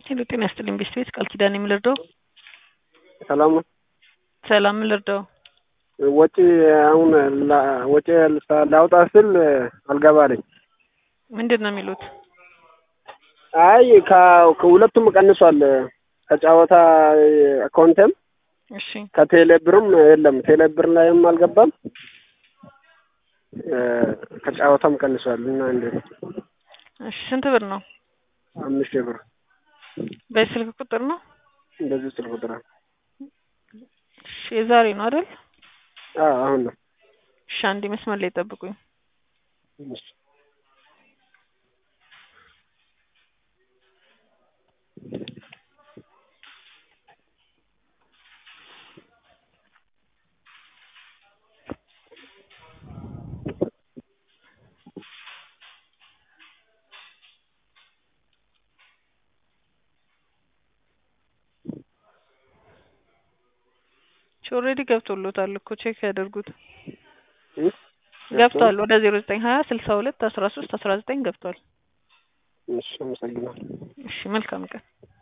ሄሎ ጤና ይስጥልኝ ቤስት ቤት ቃል ኪዳን የምልርዳው ሰላም ነው። ሰላም ምልርዳው ወጪ አሁን ላ- ወጪ ላውጣ ስል አልገባልኝ። ምንድን ነው የሚሉት? አይ ከ- ከሁለቱም ቀንሷል። ከጨዋታ አካውንቴም እሺ ከቴሌ ብርም የለም። ቴሌ ብር ላይም አልገባም። እ፣ ከጨዋታም ቀንሷል እና እንዴት እሺ ስንት ብር ነው? አምስት ሺህ ብር በስልክ ቁጥር ነው? እንደዚህ ስል ቁጥር እሺ የዛሬ ነው አይደል? አዎ አሁን ነው። እሺ አንዴ መስመር ላይ ጠብቁኝ። እሺ። ኦልሬዲ ገብቶሎታል እኮ ቼክ ያደርጉት። እ? ገብቷል ወደ ዜሮ ዘጠኝ ሀያ ስልሳ ሁለት አስራ ሶስት አስራ ዘጠኝ ገብቷል። እሺ አመሰግናለሁ። እሺ መልካም ቀን።